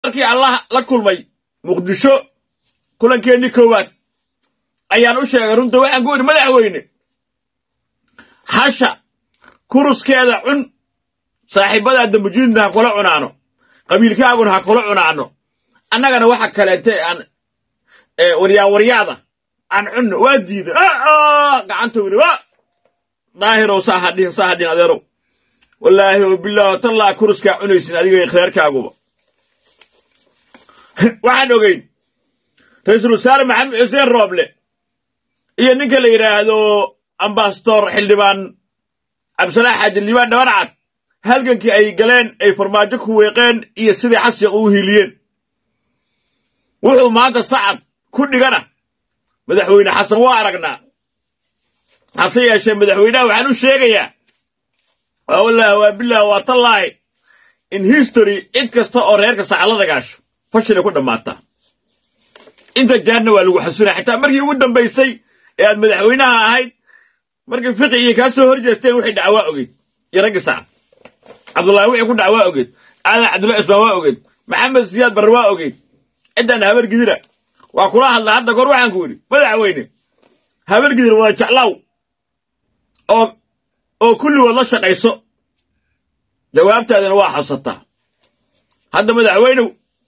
markii allah la kulmay muqdisho kulankeenii koowaad ayaan u sheegay runta waxaan ku idhi madaxweyne hasha kuruskeeda cun saaxiibadaa dambujiidna ha kula cunaano qabiilkaaguna ha kula cunaano annagana waxa kaleete aan waryawaryaada aan cunno waa diida gacanta wili wa daahirow saa hadhihin saa hadhin adeerow wallaahi oo bilaaho tallaa kuruskaa cunaysin adiga khiyaarkaaguba waxaan ogeyn ra-iisul wasaare maxamed xuseen rooble iyo ninka la yidhaahdo ambasador xildhibaan cabdisalaax xaajiliibaan dhabarcad halgankii ay galeen ay farmaajo ku weeqeen iyo siday xasiiq ugu hiiliyeen wuxuu maanta sacad ku dhigana madaxweyne xasan waa aragnaa hase yeeshee madaxweynaha waxaan u sheegayaa waa wallaahi waa bilaahi waa tallaahi in history cid kasta oo reerka sacallada gaasho fashilay ku dhammaataa inta jaarna waa lagu xasunaya xitaa markii ugu dambaysay ee aad madaxweynaha ahayd markii fiqi iyo kaa soo hor jeesteen wixii dhaca waa ogeyd iyo raggii sacad cabdullaahi wixii ku dhaca waa ogeyd aadan cabdullahi ismaan waa ogeyd maxamed siyaad barre waa ogeyd ciddaan habar gidira waa kula hadlaa hadda kor waxaan ku idhi madaxweyne habar gidir wada jeclaaw oo oo kulligood la shaqayso jawaabtaadina waa xasataa hadda madaxweynow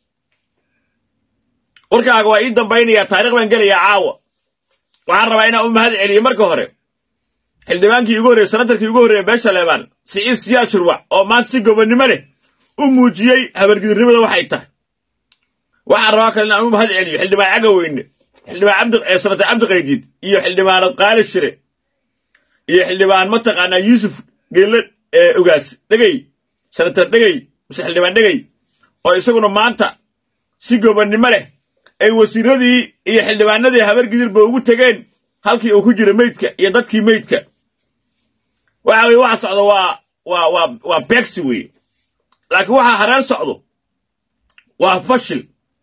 warkaaga waa ii dambaynayaa taarikh baan gelayaa caawa waxaan rabaa inaan u mahad celiyo marka hore xildhibaankii ugu horreye sanatarkii ugu horreeye beesha leebaan siciid siyaad shurwac oo maanta si gobonnimo leh u muujiyey habargidirnimada waxay tahay waxaan rabaa kale inaan u mahad celiyo xildhibaan cagaweyne xildhibaan sanatar cabdiqaydiid iyo xildhibaanad qaali shire iyo xildhibaan mataqaanaa yuusuf geelle ogaas dhegey sanatar dhegey mase xildhibaan dhegey oo isaguna maanta si gobonnimo leh ay wasiiradii iyo xildhibaanadii habargidirba ugu tegeen halkii uu ku jira meydka iyo dadkii meydka waxa weye waxa socdo waa waa waa waa beegsi weeye laakiin waxa hareen socdo waa fashil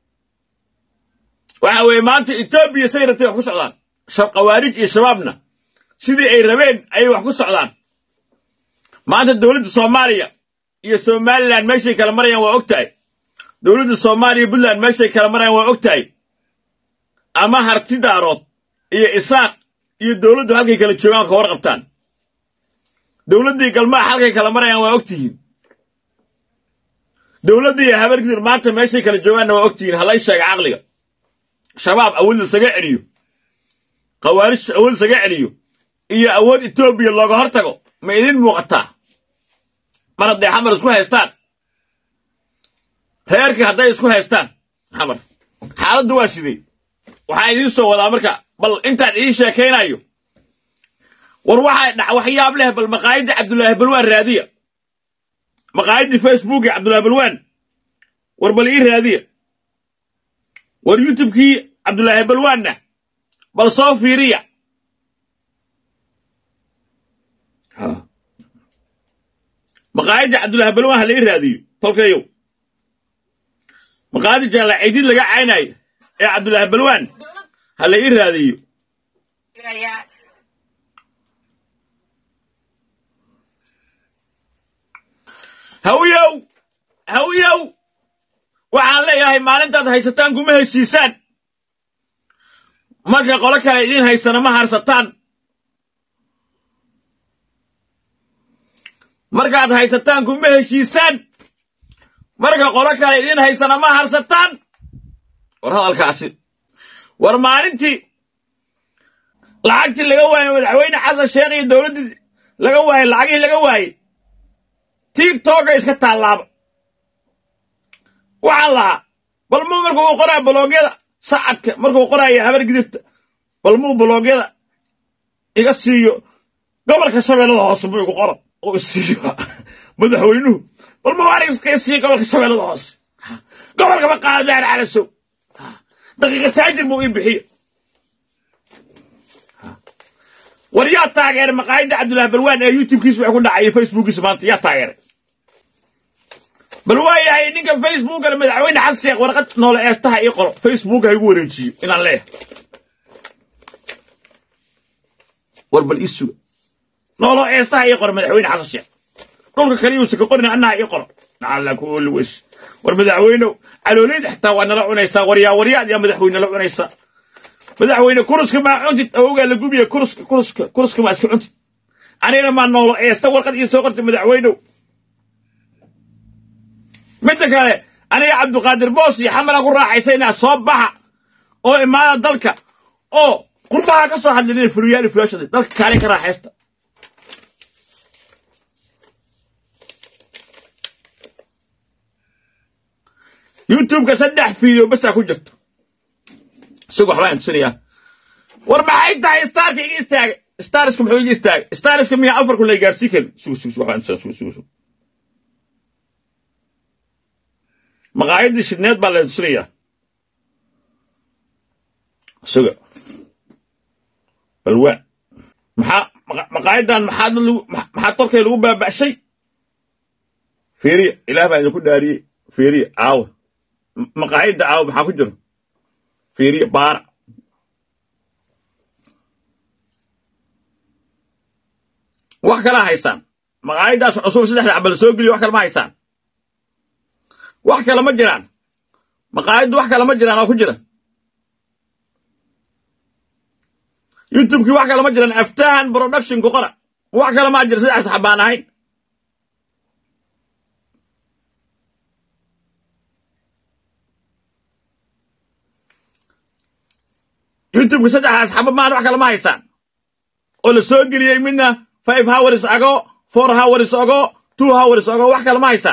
waxa weeye maanta etoobiya say rabtay wax ku socdaan khawaarij iyo shabaabna sidii ay rabeen ayay wax ku socdaan maanta dowladda soomaaliya iyo somalilan meeshay kala marayaan waa og tahay dowladda soomaaliya puntland meeshay kala marayaan waa og tahay ama harti daarood iyo isaaq iyo dowladdu halkay kala joogaan ka warqabtaan dowladdii galmaax halkay kala marayaan waa og tihiin dowladdii iyo habargidir maanta meeshay kala joogaanna waa og tihiin halay sheega caqliga shabaab awood lasaga celiyo khawaarij awood lasaga celiyo iyo awood etoobiya looga hor tago ma idin muuqataa mar hadday xamar isku haystaan reerkii hadday isku haystaan xamar xaaladdu waa sidee waxaa idiin soo wadaa marka bal intaan idiin sheekaynayo war waxaa dhac waxyaab leh bal maqaayadda cabdulaahi balwaan raadiya maqaayaddii facebookii cabdulaahi balwaan war bal ii raadiya war youtubekii cabdulaahi balwaanna bal soo fiiriya maqaayadda cabdulaahi balwaan ha la ii raadiyo tolkayow maqaayadda jaalla ciidid laga caynayo ee cabdulaahi balwaan ha la ii raadiyo hawiyow hawiyow waxaan leeyahay maalintaad haysataan kuma heshiisaan marka qolo kale idiin haysana ma harsataan markaad haysataan kuma heshiisaan marka qolo kale idiin haysana ma harsataan war hadalkaasi war maalintii lacagtii laga waayey madaxweyne xasan sheekh iyo dowladdii laga waayey lacagihii laga waayey tiigtooga iska taallaaba waxaan lahaa bal muu markuu u qoraayo baloogyada sacadka markuu qoraayo habar gidirta bal muu baloogyada iga siiyo gobolka shabeellada hoose muu igu qoran oo isiiyo madaxweynuhu bal muu arig iska siiyo gobolka shabeellada hoose gobolkaba qaada daar calasow daqiiqa taajir buu ii bixiyo war yaa taageeray maqaayadda cabdullaahi balwaan ee youtubkiisa wax ku dhacay facebookiisa maanta yaa taageeray bal waa yahay ninka facebookale madaxweyne xasan sheekh warqad noole eestaha ii qoro facebook ha igu wareejiyo inaan leeyahay war bal ii suga noolo eestaha ii qoro madaxweyne xasan sheekh dhulka kale yuusa ka qorina annaha ii qoro nacalla kuoli weys war madaxweynow calooliyda xitaa waa nala cunaysaa waryaa waryaad yaa madaxweyne la cunaysaa madaxweyne kuruska maa cuntid awowgaa la gubiya kuruska kuruska kuruska maa iska cuntid anigana maa noolo eesta warqad iyo soo qortay madaxweynow midda kale aniga cabdiqaadir boos iyo xamalaan ku raaxaysaynaa soo baxa oo imaada dalka oo qurbaha ka soo hadlinin furiyaal fulaashada dalka kaale ka raaxaysta youtubeka saddex fiideo basaa ku jirto isagu waxbaan tusinayaa war maxay tahay starka iga istaagay starska muxuu iga istaagay starska miya afarku la gaarsii karin sugu sugu sugu waxbaan tusinaa sugu sugu sugu maqaayadii shidneed baa la tusinayaa suga balwaan maxaa maqaayadan maxaa lagu maxaa torkay lagu baaba'shay fiiriya ilaah baa idinku dhaariyey fiiriya caawa maqaayadda caawa maxaa ku jiro fiiriya baara wax kalaa haysaan maqaayaddaas cusub saddexda cabal soo geliyo wax kale ma haysaan wax kale ma jiraan maqaayaddu wax kale ma jiraan oo ku jira youtubekii wax kale ma jiraan aftahan productionku qora wax kale maa jira saddex saxbaan ahayn youtubeka saddexdaas xaba maan wax kale ma haysaan oo la soo geliyey midna five hours ago four hours ago two hours ago wax kale ma haysaan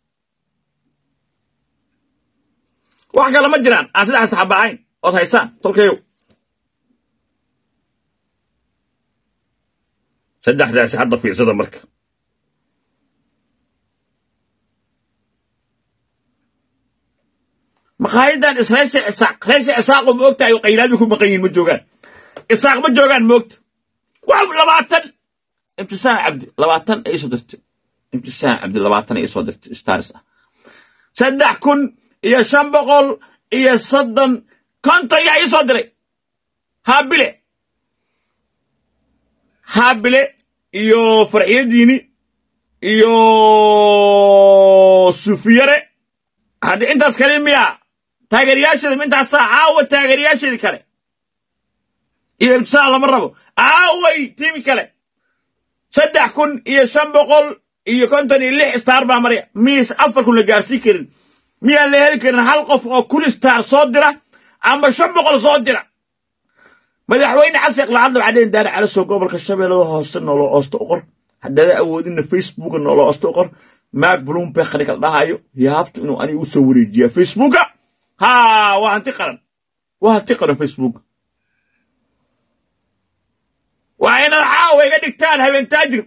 wax kale ma jiraan aan saddex saxaba ahayn ood haysaan tolkayow saddexdaasi hadda fiirsada marka maqaayadan israaisha isaaq reesha isaaqo ma ogtahay oo qaylaadii ku maqan yihin ma joogaan isaaq ma joogaan moogta waaw labaatan imtisaan cabdi labaatan ay soo dirtay imtisaan cabdi labaatan ay soo dirtay stars ah saddex kun iyo shan boqol iyo soddon konton yaa ii soo diray haabile haabile iyo farxiyadiini iyo sufiyare haddii intaas kale miya taageerayaasheeda intaasaa caawa taageerayaasheedii kale iyo ibtisaal lama rabo aaway tiimi kale saddex kun iyo shan boqol iyo konton iyo lix star baa maraya miis afar kun la gaarsii karin miyaan la heli karin hal qof oo kun star soo dira ama shan boqol soo dira madaxweyne xasan iqlaacadda waxaa daari calasow gobolka shabeellada hoose noolo oosta u qor haddaada awoodina facebooka noolo oosta u qor maag bloomberg khanigal dhahayo yaabtu inuu aniga u soo wareejiyaa facebooka ha waa hanti qaran waa hanti qaran facebooka waa inaad caawa iga dhigtaan habeen taajir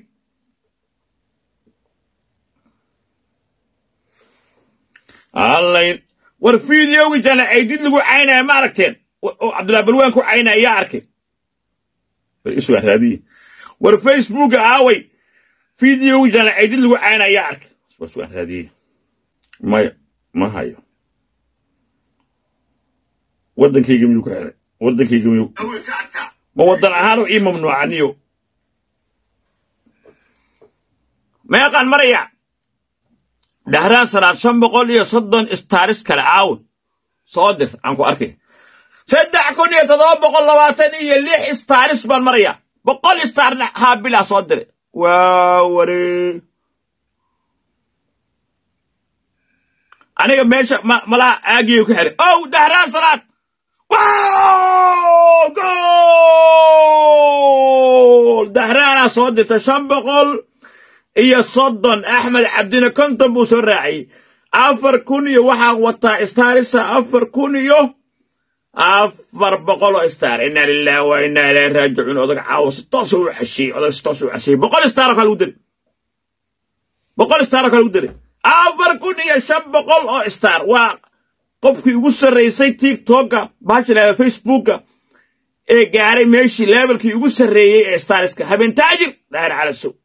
allay war fideogi jana aydid lagu caynaya ma aragteen oo cabdullahi balwaan ku caynaya yaa arkay iswa raadiye war facebooka aaway fideogi jana aydid lagu caynaya yaa arkay iswa raadiye maya ma hayo waddankayga miyuu ku xiray waddankayga miyuu ma waddan ahaanu ii mamnuucaniyo meeqaan maraya dhahraan sanaad shan boqol iyo soddon staaris kale caawa soo dir aan ku arkay saddex kun iyo toddoba boqol labaatan iyo lix staaris baan maraya boqol staarna haabilaa soo diray waa ware aniga meesha malaha aagiyo ku xiray ow dhahraan sanaad gool dahraanaa soo dirta shan boqol iyo soddon axmed cabdine konton buu soo raaciyey afar kun iyo waxaan wataa staarisa afar kun iyo afar boqol oo staar inna lillahi wa inna ilayhi raajicuun odag caawa si toosa u cashiyey odag si toosa u cashiyey boqol staaroo kale lagu diray boqol staaroo kale lagu diray afar kun iyo shan boqol oo staar waa qofkii ugu sarraysay tiktoka baashilaa facebooka ee gaaray meeshii leebelkii ugu sarreeyey ee staariska habeen taajir dhaar calasow